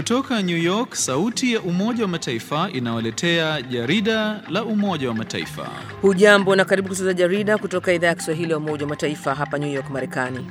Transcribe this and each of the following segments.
Kutoka New York, sauti ya Umoja wa Mataifa inawaletea jarida la Umoja wa Mataifa. Hujambo na karibu kusikiliza jarida kutoka idhaa ya Kiswahili ya Umoja wa Mataifa hapa New York, Marekani.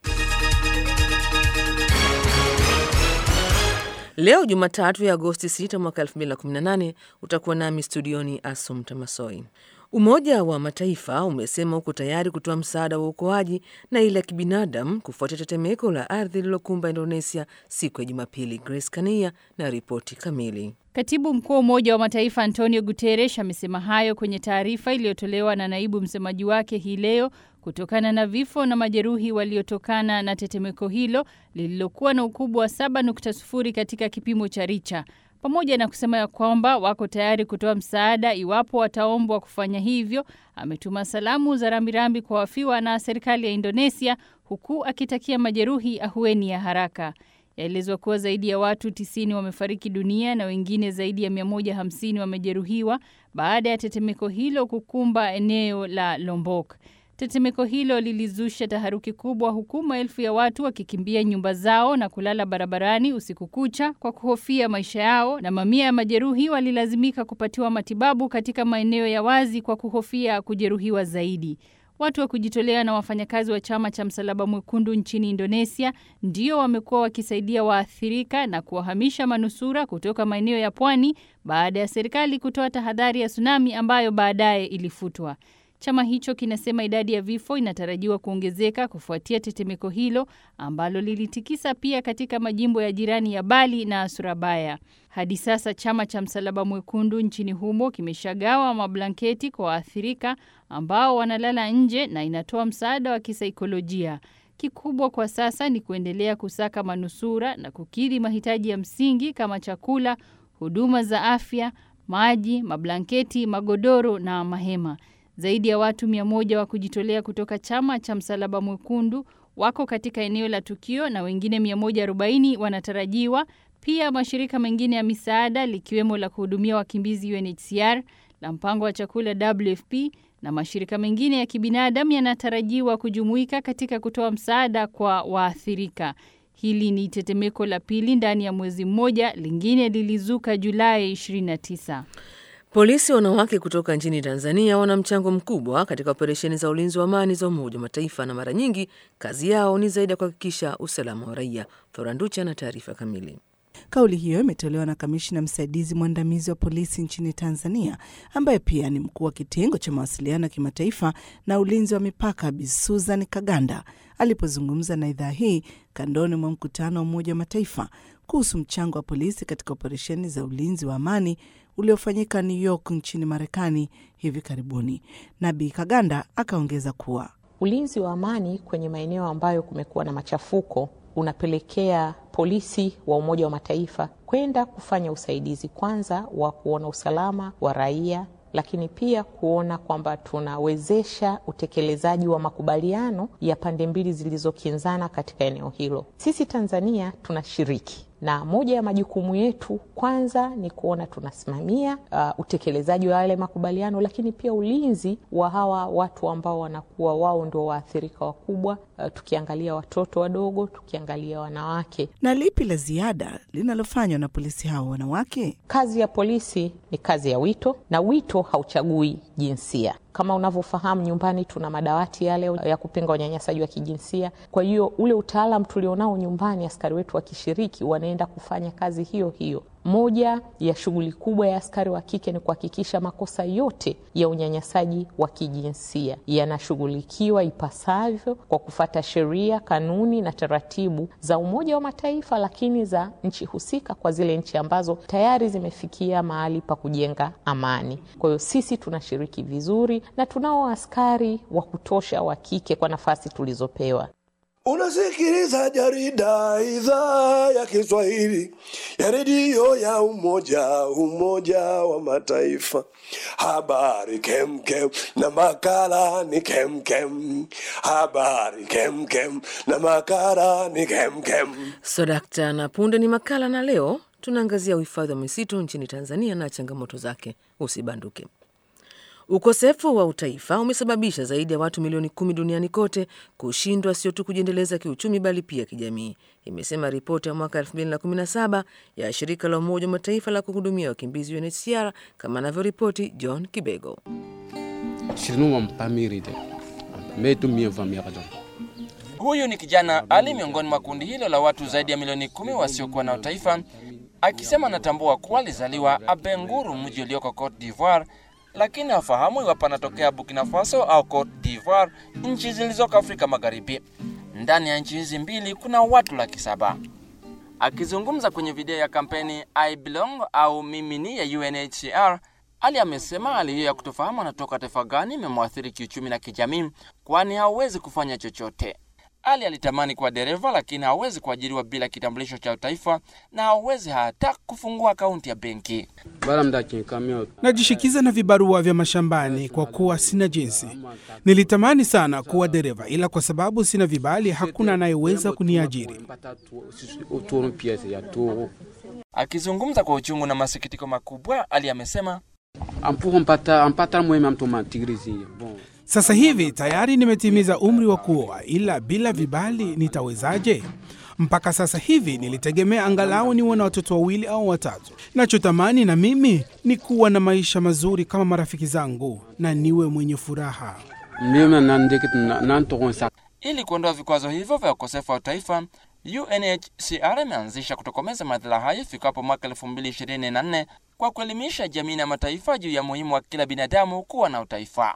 Leo Jumatatu ya Agosti 6 mwaka 2018 utakuwa nami studioni Asumta Masoi. Umoja wa Mataifa umesema uko tayari kutoa msaada wa uokoaji na ile ya kibinadamu kufuatia tetemeko la ardhi lililokumba Indonesia siku ya Jumapili. Grace Kania na ripoti kamili. Katibu mkuu wa Umoja wa Mataifa Antonio Guterres amesema hayo kwenye taarifa iliyotolewa na naibu msemaji wake hii leo kutokana na vifo na majeruhi waliotokana na tetemeko hilo lililokuwa na ukubwa wa 7.0 katika kipimo cha Richa, pamoja na kusema ya kwamba wako tayari kutoa msaada iwapo wataombwa kufanya hivyo. Ametuma salamu za rambirambi kwa wafiwa na serikali ya Indonesia, huku akitakia majeruhi ahueni ya haraka. Yaelezwa kuwa zaidi ya watu 90 wamefariki dunia na wengine zaidi ya 150 wamejeruhiwa baada ya tetemeko hilo kukumba eneo la Lombok. Tetemeko hilo lilizusha taharuki kubwa huku maelfu ya watu wakikimbia nyumba zao na kulala barabarani usiku kucha kwa kuhofia maisha yao, na mamia ya majeruhi walilazimika kupatiwa matibabu katika maeneo ya wazi kwa kuhofia kujeruhiwa zaidi. Watu wa kujitolea na wafanyakazi wa chama cha Msalaba Mwekundu nchini Indonesia ndio wamekuwa wakisaidia waathirika na kuwahamisha manusura kutoka maeneo ya pwani baada ya serikali kutoa tahadhari ya tsunami ambayo baadaye ilifutwa. Chama hicho kinasema idadi ya vifo inatarajiwa kuongezeka kufuatia tetemeko hilo ambalo lilitikisa pia katika majimbo ya jirani ya Bali na Surabaya. Hadi sasa chama cha Msalaba Mwekundu nchini humo kimeshagawa mablanketi kwa waathirika ambao wanalala nje na inatoa msaada wa kisaikolojia. Kikubwa kwa sasa ni kuendelea kusaka manusura na kukidhi mahitaji ya msingi kama chakula, huduma za afya, maji, mablanketi, magodoro na mahema. Zaidi ya watu mia moja wa kujitolea kutoka chama cha Msalaba Mwekundu wako katika eneo la tukio na wengine 140 wanatarajiwa. Pia mashirika mengine ya misaada likiwemo la kuhudumia wakimbizi UNHCR, la mpango wa chakula WFP na mashirika mengine ya kibinadamu yanatarajiwa kujumuika katika kutoa msaada kwa waathirika. Hili ni tetemeko la pili ndani ya mwezi mmoja, lingine lilizuka Julai 29. Polisi wanawake kutoka nchini Tanzania wana mchango mkubwa katika operesheni za ulinzi wa amani za Umoja wa Mataifa na mara nyingi kazi yao ni zaidi ya kuhakikisha usalama wa raia. Thoranducha na taarifa kamili. Kauli hiyo imetolewa na kamishna msaidizi mwandamizi wa polisi nchini Tanzania, ambaye pia ni mkuu wa kitengo cha mawasiliano ya kimataifa na ulinzi wa mipaka, Bi Susan Kaganda alipozungumza na idhaa hii kandoni mwa mkutano wa Umoja wa Mataifa kuhusu mchango wa polisi katika operesheni za ulinzi wa amani uliofanyika New York nchini Marekani hivi karibuni. Na Bi Kaganda akaongeza kuwa ulinzi wa amani kwenye maeneo ambayo kumekuwa na machafuko unapelekea polisi wa Umoja wa Mataifa kwenda kufanya usaidizi kwanza wa kuona usalama wa raia, lakini pia kuona kwamba tunawezesha utekelezaji wa makubaliano ya pande mbili zilizokinzana katika eneo hilo. Sisi Tanzania tunashiriki na moja ya majukumu yetu kwanza ni kuona tunasimamia uh, utekelezaji wa yale makubaliano, lakini pia ulinzi wa hawa watu ambao wanakuwa wao ndio waathirika wakubwa, uh, tukiangalia watoto wadogo, tukiangalia wanawake. Na lipi la ziada linalofanywa na polisi hao wanawake? Kazi ya polisi ni kazi ya wito, na wito hauchagui jinsia. Kama unavyofahamu nyumbani tuna madawati yale ya kupinga unyanyasaji wa kijinsia. Kwa hiyo ule utaalam tulionao nyumbani, askari wetu wakishiriki, wanaenda kufanya kazi hiyo hiyo. Moja ya shughuli kubwa ya askari wa kike ni kuhakikisha makosa yote ya unyanyasaji wa kijinsia yanashughulikiwa ipasavyo kwa kufata sheria, kanuni na taratibu za Umoja wa Mataifa, lakini za nchi husika, kwa zile nchi ambazo tayari zimefikia mahali pa kujenga amani. Kwa hiyo sisi tunashiriki vizuri na tunao askari wa kutosha wa kike kwa nafasi tulizopewa. Unasikiliza jarida idhaa ya Kiswahili ya redio ya Umoja Umoja wa Mataifa. Habari kemkem na makala ni kemkem. Habari kemkem na makala ni kemkem. Sodakta na punde ni makala, na leo tunaangazia uhifadhi wa misitu nchini Tanzania na changamoto zake. Usibanduke. Ukosefu wa utaifa umesababisha zaidi ya watu milioni kumi duniani kote kushindwa sio tu kujiendeleza kiuchumi bali pia kijamii, imesema ripoti ya mwaka 2017 ya shirika la Umoja wa Mataifa la kuhudumia wakimbizi UNHCR, kama anavyoripoti John Kibego. Huyu ni kijana Ali miongoni mwa kundi hilo la watu zaidi ya milioni kumi wasiokuwa na utaifa, akisema anatambua kuwa alizaliwa Abenguru, mji ulioko Cote d'Ivoire, lakini hafahamu iwapo anatokea Burkina Faso au Cote d'Ivoire, nchi zilizoko Afrika Magharibi. Ndani ya nchi hizi mbili kuna watu laki saba. Akizungumza kwenye video ya kampeni I Belong au mimi ni ya UNHCR, Ali amesema hali hiyo ya kutofahamu anatoka taifa gani imemwathiri kiuchumi na kijamii, kwani hawezi kufanya chochote. Ali alitamani kuwa dereva lakini hawezi kuajiriwa bila kitambulisho cha utaifa na hawezi hata kufungua akaunti ya benki. Najishikiza na vibarua vya mashambani kwa kuwa sina jinsi. Nilitamani sana kuwa dereva, ila kwa sababu sina vibali hakuna anayeweza kuniajiri. Akizungumza kwa uchungu na masikitiko makubwa, Ali amesema Sasa hivi tayari nimetimiza umri wa kuoa, ila bila vibali nitawezaje? Mpaka sasa hivi nilitegemea angalau niwe na watoto wawili au watatu. Nachotamani na mimi ni kuwa na maisha mazuri kama marafiki zangu na niwe mwenye furaha. ili kuondoa vikwazo hivyo vya ukosefu wa utaifa, UNHCR imeanzisha kutokomeza madhara hayo ifikapo mwaka 2024 kwa kuelimisha jamii na mataifa juu ya muhimu wa kila binadamu kuwa na utaifa.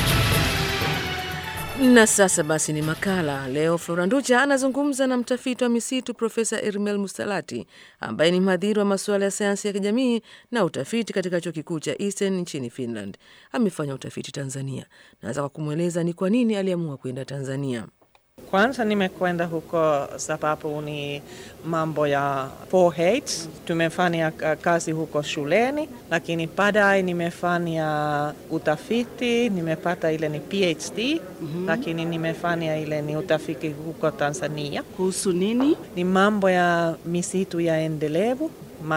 Na sasa basi ni makala leo. Flora Nducha anazungumza na mtafiti wa misitu Profesa Irmel Mustalati ambaye ni mhadhiri wa masuala ya sayansi ya kijamii na utafiti katika chuo kikuu cha Eastern nchini Finland. Amefanya utafiti Tanzania. Naanza kwa kumweleza ni kwa nini aliamua kwenda Tanzania. Kwanza nimekwenda huko sababu ni mambo ya 4H. Tumefanya uh, kazi huko shuleni, lakini baadaye nimefanya utafiti, nimepata ile ni PhD mm-hmm. Lakini nimefanya ile ni utafiti huko Tanzania. Kuhusu nini? Ni mambo ya misitu ya endelevu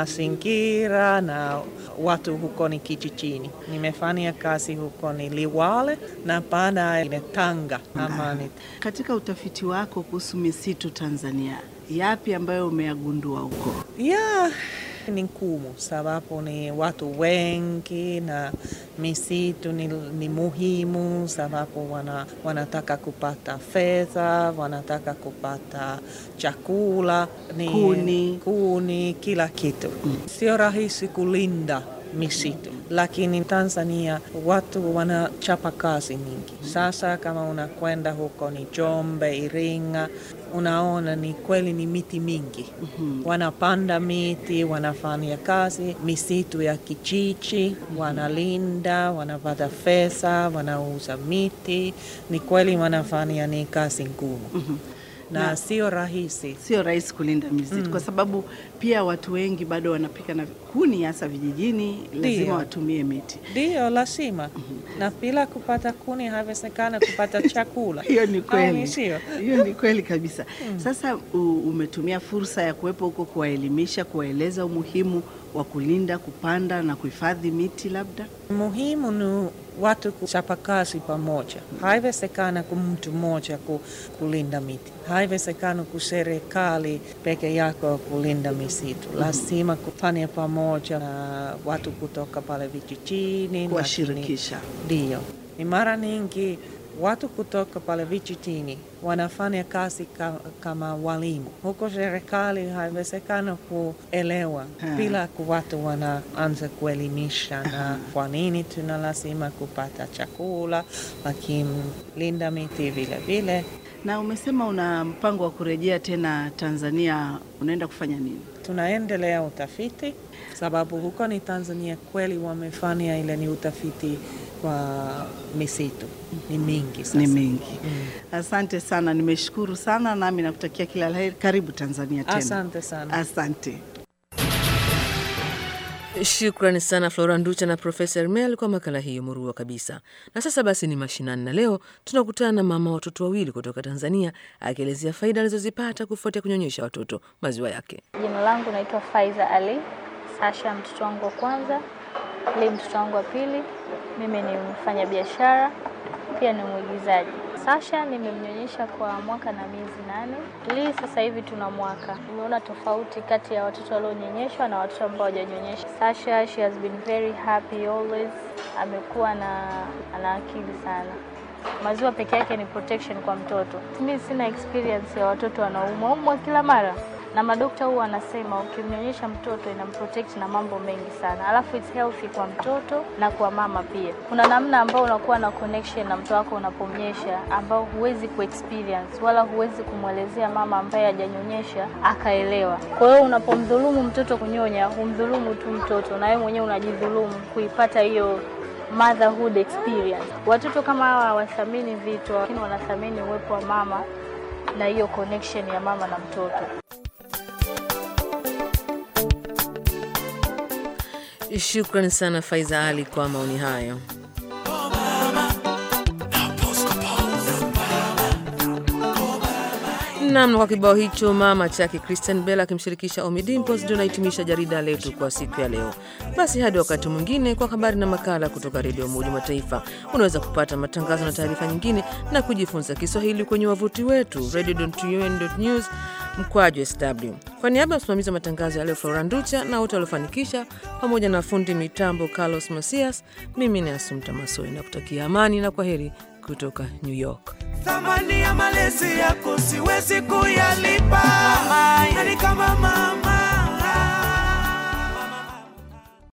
mazingira na watu huko ni kijijini. Nimefanya kazi huko ni Liwale na baadaye ni Tanga ama ni Katika utafiti wako kuhusu misitu Tanzania, yapi ambayo umeyagundua huko? ya ni ngumu sababu ni watu wengi na misitu ni, ni muhimu sababu wana, wanataka kupata fedha, wanataka kupata chakula ni Kuni. kuni kila kitu mm. Sio rahisi kulinda misitu, lakini Tanzania watu wanachapa kazi nyingi. Sasa kama unakwenda huko ni Njombe, Iringa, unaona ni kweli ni miti mingi mm-hmm. Wanapanda miti, wanafanya kazi misitu ya kijiji, wanalinda, wanapata fedha, wanauza miti. Ni kweli wanafanya ni kazi ngumu mm-hmm. na, Na- sio rahisi Sio rahisi kulinda misitu kwa sababu pia watu wengi bado wanapika na kuni, hasa vijijini, lazima Ndio. watumie miti. Ndiyo, lazima na bila kupata kuni haiwezekana kupata chakula. Hiyo ni Au kweli, sio? hiyo ni kweli kabisa. Sasa u, umetumia fursa ya kuwepo huko kuwaelimisha, kuwaeleza umuhimu wa kulinda, kupanda na kuhifadhi miti labda? Muhimu ni watu kuchapa kazi pamoja. Haiwezekana kwa mtu mmoja ku, kulinda miti, haiwezekana kwa serikali peke yako kulinda misitu. Lazima kufanya pamoja na watu kutoka pale vijijini, Kuwashirikisha. lakini- Ndiyo, ni mara nyingi watu kutoka pale vijijini wanafanya kazi ka, kama walimu huko. Serikali haiwezekana kuelewa Ha. bila ku- watu wanaanza kuelimisha na kwa nini tuna lazima kupata chakula, lakini linda miti vile vile. Na umesema una mpango wa kurejea tena Tanzania, unaenda kufanya nini? Tunaendelea utafiti sababu huko ni Tanzania kweli wamefanya ile ni utafiti kwa misitu ni mingi sasa. Ni mengi. Asante sana, nimeshukuru sana, nami nakutakia kila la heri. Karibu Tanzania tena. Asante sana. Asante. Shukrani sana Flora Nducha na Profesa Ermel kwa makala hiyo murua kabisa. Na sasa basi ni mashinani, na leo tunakutana na mama watoto wawili kutoka Tanzania akielezea faida alizozipata kufuatia kunyonyesha watoto maziwa yake. Jina langu naitwa Faiza Ali. Sasha mtoto wangu wa kwanza, Lee mtoto wangu wa pili, Mimi ni mfanya biashara pia ni mwigizaji. Sasha nimemnyonyesha kwa mwaka na miezi nane. Lii sasa hivi tuna mwaka. Nimeona tofauti kati ya watoto walionyonyeshwa na watoto ambao hawajanyonyeshwa. Sasha she has been very happy always. Amekuwa na ana akili sana. Maziwa peke yake ni protection kwa mtoto. Mimi sina experience ya watoto wanaumwa umwa kila mara na madokta huwa wanasema ukimnyonyesha mtoto inamprotect na mambo mengi sana, alafu it's healthy kwa mtoto na kwa mama pia. Kuna namna ambao unakuwa na connection na mtoto wako unapomnyesha, ambao huwezi kuexperience wala huwezi kumwelezea mama ambaye hajanyonyesha akaelewa. Kwa hiyo unapomdhulumu mtoto kunyonya, humdhulumu tu mtoto, na wewe mwenyewe unajidhulumu kuipata hiyo motherhood experience. Watoto kama hawa hawathamini vitu, lakini wanathamini uwepo wa mama na hiyo connection ya mama na mtoto. Shukrani sana Faiza Ali kwa maoni hayo. Nam, kwa kibao hicho mama chake Christian Bell akimshirikisha Ommy Dimpoz ndio nahitimisha jarida letu kwa siku ya leo. Basi hadi wakati mwingine, kwa habari na makala kutoka Redio Umoja Mataifa. Unaweza kupata matangazo na taarifa nyingine na kujifunza Kiswahili kwenye wavuti wetu radio.un.news mkwaju sw. Kwa niaba ya msimamizi wa matangazo ya leo Flora Nducha na wote waliofanikisha, pamoja na fundi mitambo Carlos Masias, mimi ni Asumta Masoi na kutakia amani na kwa heri kutoka New York. Thamani ya malezi yako siwezi kuyalipa, yani kama mama